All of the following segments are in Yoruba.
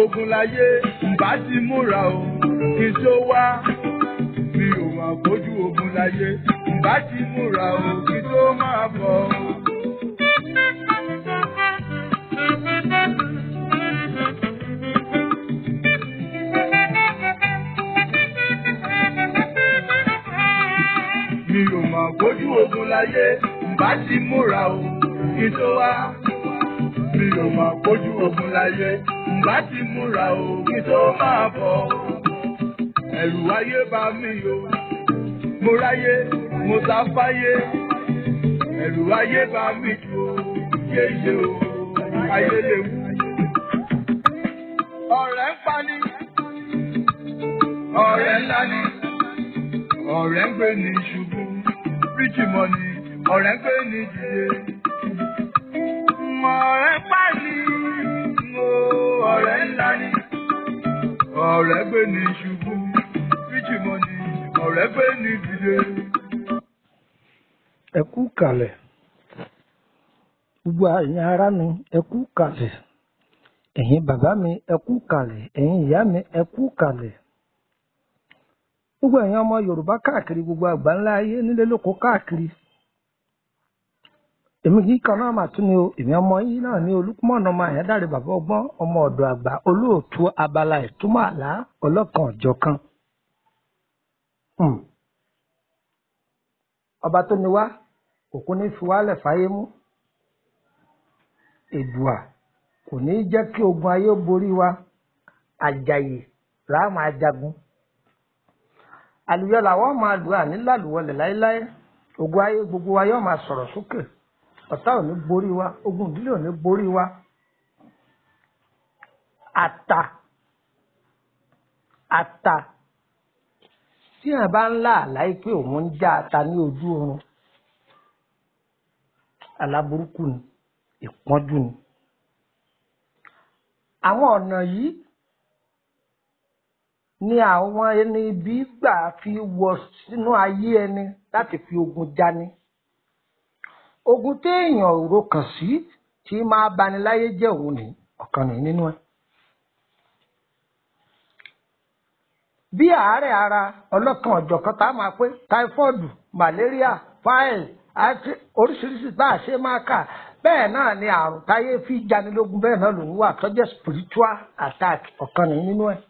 ogun láyé ǹbá ti múra o kí n tó wá mi ò mà kojú ogun láyé ǹbá ti múra o kí n tó máa bọ̀ o. mi ò mà kojú ogun láyé ǹbá ti múra o kí n tó wá mi ò mà kojú ogun láyé ǹbá ti múra o kí n tó máa bọ̀ o. ẹ̀rù ayé bá mi o mo ráyé mo sá fáyé ẹ̀rù ayé bá mi jù o yéye o ayé lè wú. ọ̀rẹ́ ń pani ọ̀rẹ́ ńlá ni ọ̀rẹ́ ń gbé ní ṣubú ríjì mọ́ni ọ̀rẹ́ ń gbé ní dìde. ọ̀rẹ́ pani o ọ̀rẹ́ ńlá ni ọ̀rẹ́ gbé ní ṣubú ríjì mọ́ni ọ̀rẹ́ gbé ní dìde. ẹ kú kalẹ̀ gbogbo ẹ̀yin ará mi ẹ kú kalẹ̀ ẹ̀yin bàbá mi ẹ kú kalẹ̀ ẹ̀yin ìyá mi ẹ kú kalẹ̀ gbogbo ẹ̀yin ọmọ yorùbá káàkiri gbogbo àgbáńlá ayé nílé lóko káàkiri èmi kì í kan náà mà tún ni o èmi ọmọ yìí náà ní olùkúmọ̀nà ọmọ àyádáre bàbá ọgbọ́n ọmọ ọ̀dọ̀ àgbà olóòtú abala ìtumọ̀ àlá ọlọ́kan ọ̀jọ̀kan Hmm. ọba tó ní wá òkú ní fi wálẹ̀ fáyé mú èdùà kò ní í jẹ́ kí ogun ayé ó borí wa àjàyè làá máa jagun àlùyọ làwọn máa lù àní lálùwọlẹ̀ láéláé ogun ayé gbogbo wa yóò máa sọ̀rọ̀ sókè ọ̀tá ò ní borí wa ogun ìdílé ò ní borí wa àtà àtà tí èèyàn bá ń lá àláì pé òun ń já ata ní ojú oorun aláburúkú ni ìpọ́njú ni àwọn ọ̀nà yìí ni àwọn ẹni ibi gbà fi wọ sínú ayé ẹni láti fi ogun jani ogun téèyàn ò rokàn sí tí máa bani láyé jẹ́ òun ní ọ̀kan nìyí nínú ẹ̀. bí àárẹ̀ ara ọlọ́kan ọ̀jọ̀kan tá a máa pé táífọ́ọ̀dù màlẹ́ríà fáìlì àti oríṣiríṣi bá a ṣe máa kà bẹ́ẹ̀ náà ni àrùn táyé fi janilógun bẹ́ẹ̀ náà lòún wà tó jẹ́ spiritual attack ọ̀kan nìyí nínú ẹ̀.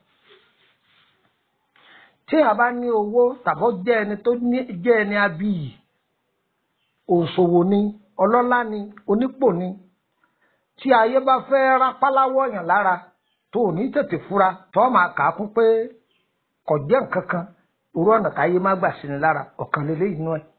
tí a bá ní owó tàbọ̀ jẹ́ ẹni tó jẹ́ ẹni abiyì òṣòwò ni ọlọ́lá ni onípò ni tí ayé bá fẹ́ rápáláwọ̀ yàn lára tó ò ní tètè fura tó máa kà á kún pé kò jẹ́ nǹkan kan irú ọ̀nà táyé má gbà sí ni lára ọ̀kan lélẹ́yìn inú ẹ̀.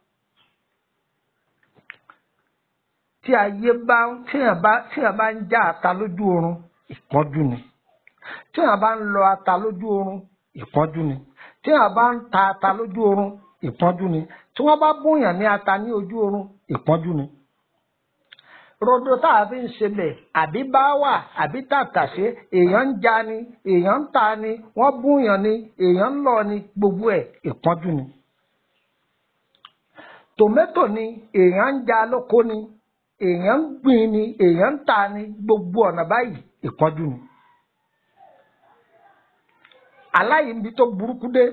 tí ayé bá tíyàn bá tíyàn bá ń já ata lójú oorun ìpọ́njú ni tíyàn bá ń lọ ata lójú oorun ìpọ́njú ni tíyàn bá ń ta ata lójú oorun ìpọ́njú ni tí wọ́n bá bóyàn ní ata ní ojú oorun ìpọ́njú ni rodo tá a fi ń ṣẹlẹ̀ àbí bá wà àbí tàtàṣé èèyàn ń ja ni èèyàn ń ta ni wọ́n búyàn ni èèyàn ń lọ ni gbogbo ẹ̀ ìpọ́njú ni. tòmẹ́tò ni èèyàn ń ja lóko ni èèyàn ń gbìn ni èèyàn ń ta ni gbogbo ọ̀nà báyìí ìpọ́njú ni. aláìní tó burúkú dé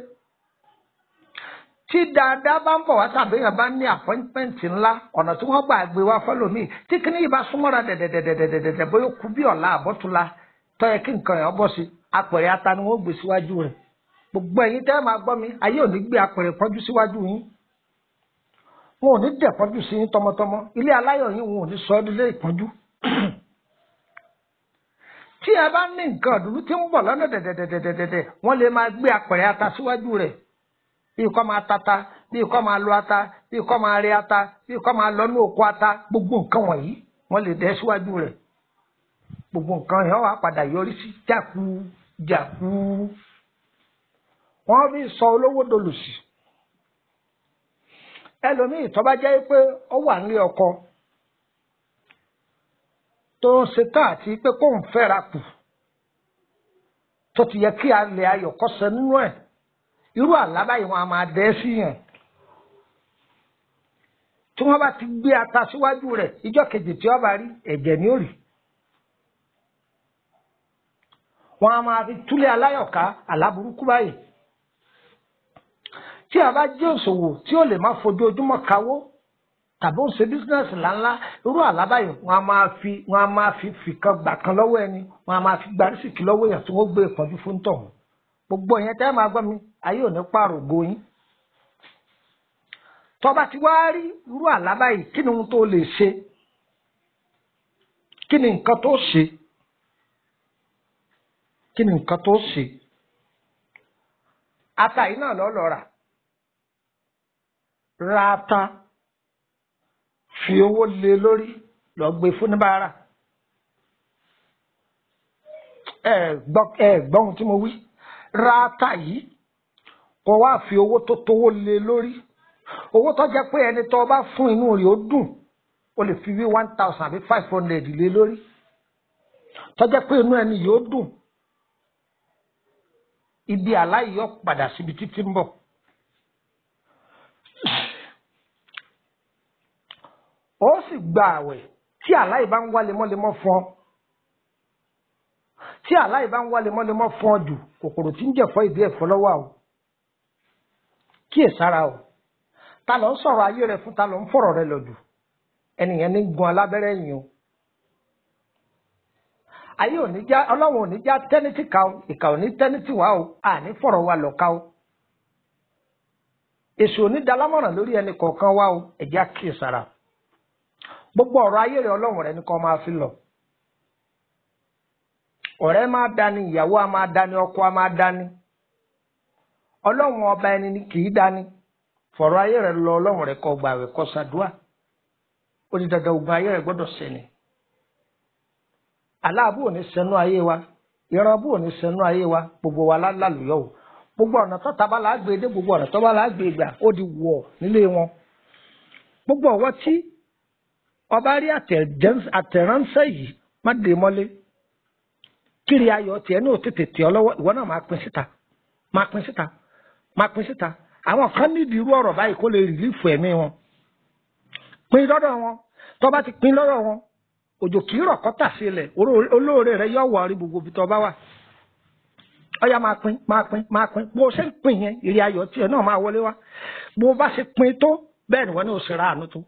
tí dáadáa bá ń bọ̀ wá tàbí èèyàn bá ní àpọ́ńtmẹ́ǹtì ńlá ọ̀nà tí wọ́n gbà gbé wá fọ́lọ́mì tí kíní yìí bá súnmọ́ra dẹ̀dẹ̀dẹ̀dẹ̀dẹ̀dẹ̀ bóyá kú bí ọ̀la àbọ̀túnla tó yẹ kí nǹkan yẹn bọ́ sí apẹ̀rẹ̀ ata ni wọ́n gbé síwájú rẹ̀ gbogbo ẹ̀yin tẹ́ máa gbọ́ mi ayé ò ní gbé apẹ̀rẹ̀ pọ́njú síwájú yín wọn ò ní dẹ̀ pọ́njú sí yín tọmọtọmọ ilé aláyọ̀ yín wọn ò ní sọ ọ́ nílé ìpọ́njú tí ẹ bá ní nǹkan ọ̀dùnú tí ń bọ̀ lọ́nà dẹ̀dẹ̀dẹ̀dẹ̀dẹ̀ wọ́n lè máa gbé apẹ̀rẹ̀ ata síwájú rẹ̀ bí kò máa tata bí kò máa lo ata bí kò máa rí ata bí kò máa lọ ní oko ata gbogbo nǹkan wọ̀nyí wọ́n lè dẹ́ síwájú rẹ̀ gbogbo nǹkan yẹn wà padà yọrí sí jáku jáku wọ́n fi sọ olówó dolùsì ẹlòmíì tó bá jẹ́ pé ó wà nílé ọkọ tó ń ṣetán àti pé kó ń fẹ́ra kù tó ti yẹ kí alẹ́ ayọ̀ kó ṣẹ nínú ẹ̀ irú àlá báyìí wọn a máa dẹ́ sí yẹn tí wọ́n bá ti gbé ata síwájú rẹ̀ ìjọ́ kejì tí wọ́n bá rí ẹ̀jẹ̀ ní òrì wọn a máa fi túlé aláyọ̀ká aláburúkú báyìí tí a bá jẹ́ òṣòwò tí ó lè má fojoojúmọ́ kawó tàbí ó ń ṣe bísínẹ́sì ńláńlá irú àlábàyè wọn a máa fi wọn a máa fi fìkan gbà kan lọ́wọ́ ẹni wọn a máa fi gba rísìkì lọ́wọ́ èèyàn tí wọ́n gbé ìpọ́njú fún tọ̀hún gbogbo ìyẹn tẹ́ máa gbọ́ mi ayé ò ní pààrọ̀ ògo yín tọ́ba ti wá rí irú àlábàyè kí ni ohun tó lè ṣe kí ni nǹkan tó ṣe kí ni nǹkan tó ṣe ata yìí náà lọ́ọ́ lọ rà ra ata fi owó lé lórí lọ gbé fún níbàárà ẹ gbọ́ ẹ gbọ́ ohun tí mo wí ra ata yìí kó wá fi owó tó tówó lé lórí owó tó jẹ́ pé ẹni tó bá fún inú rẹ̀ ó dùn o lè fi wí one thousand àbí five hundred lé lórí tó jẹ́ pé inú ẹni yóò dùn ibi aláìyọ padà síbi títí ń bọ̀. ó sì gba àwẹ̀ tí aláì bá ń wá lemọ́lemọ́ fún ọ tí aláì bá ń wá lemọ́lemọ́ fún ọ jù kòkòrò tí ń jẹ̀fọ́ ìdí ẹ̀fọ́ lọ́wọ́ o kíyèsára o ta ló ń sọ̀rọ̀ ayé rẹ fún ta ló ń fọ̀rọ̀ rẹ lọ jù ẹnìyẹn ní gun alábẹ́rẹ́ yìí o ayé òní já ọlọ́run òní já tẹ́nítì ká o ìkà òní tẹ́nítì wá o àní fọ̀rọ̀ wa lọ ká o èso òní dalámọ̀ràn lórí ẹnì kọ̀ọ̀kan wá o ẹ̀já kíyèsára gbogbo ọ̀rọ̀ ayé rẹ ọlọ́run rẹ ní kó máa fi lọ ọ̀rẹ́ máa dání ìyàwó a máa dání ọkọ a máa dání ọlọ́run ọba ẹni ni kì í dání fọ̀rọ̀ ayé rẹ lọ ọlọ́run rẹ kó gbà rẹ kó ṣàdúà ó di dandan ogun ayé rẹ gbọ́dọ̀ sẹ́ni aláàbò ò ní sẹ́nu ayé wa ìrànbù ò ní sẹ́nu ayé wa gbogbo wa lálùyọ̀ o gbogbo ọ̀nà tó taba la gbé dé gbogbo ọ̀nà tó bá la gbé gbà ó di wọ̀ nílé wọn gbogbo ọ̀wọ́ tí ọba rí àtẹ̀ránṣẹ́ yìí má dé mọ́lé kiri ayọ̀ tiẹ̀ ní òtítì tì ọ́ lọ́wọ́ ìwọ náà máa pín síta máa pín síta máa pín síta àwọn kan nídìí irú ọ̀rọ̀ báyìí kó lè rìlífù ẹ̀mí wọn pín lọ́dọ̀ wọn tó bá ti pín lọ́dọ̀ wọn òjò kì í rọ̀ kọ́tà sílẹ̀ olóore rẹ yọ̀ wọ̀ rí gbogbo ibi tó bá wà ọyá máa pín máa pín máa pín bó o ṣe ń pín yẹn ìrì ayọ̀ tiẹ̀ náà máa wọlé wá bó o bá ṣe pín tó bẹ́ẹ̀ ni wọ́n ní o ṣe ra àánú tó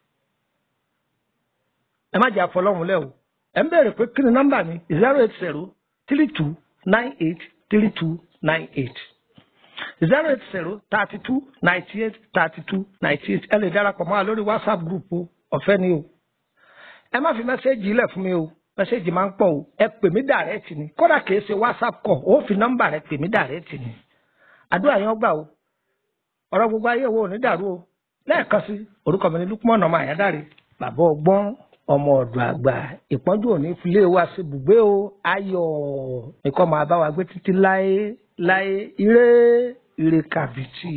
ẹ má jẹ́ àfọlọ́hún lẹ́ o ẹ̀ ń bẹ̀rẹ̀ pé kí ni nọ́mbà mi zero eight zero three two nine eight three two nine eight zero eight zero thirty two ninety eight thirty two ninety eight ẹ lè darapọ̀ mọ́ wa lórí whatsapp group o ọ̀fẹ́ ni o ẹ má fi mẹ́sẹ́ẹ̀jì ilẹ̀ fún mi o mẹ́sẹ́ẹ̀jì máa ń pọ̀ o ẹ pè mí dàrẹ́ẹ̀tì ni kódà kìí ṣe whatsapp kọ̀ ó fi nọ́mbà rẹ pè mí dàrẹ́ẹ̀tì ni àdúrà yẹn gbà o ọ̀rọ̀ gbogbo ayé wo ò ní dàrú o lẹ́ẹ̀kan sí orúkọ mi ni Lukman ọmọ àyádáre bàbá ọgbọ́n ọmọ ọ̀dọ̀ àgbà ìpọ́njú òní filé wa sí bùgbé o ayọ̀ nìkan máa bá wa gbé títí láé láé ire ire kàbìtì.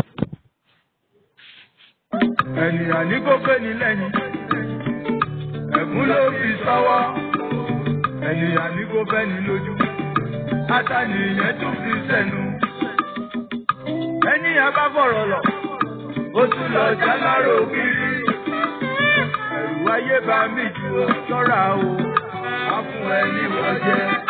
ènìyàn ní kó pé ní lẹ́yìn ẹ̀gún ló fi sọ́wọ́ ènìyàn ní kó bẹ́ ní lójú átànìyàn tún fi sẹ́nu ènìyàn bá fọ̀rọ̀ lọ ó tún lọ jálárò kiri ẹ̀rù ayé bá mi jù ó ṣọ́ra o á fún ẹ ní wọ́n jẹ́.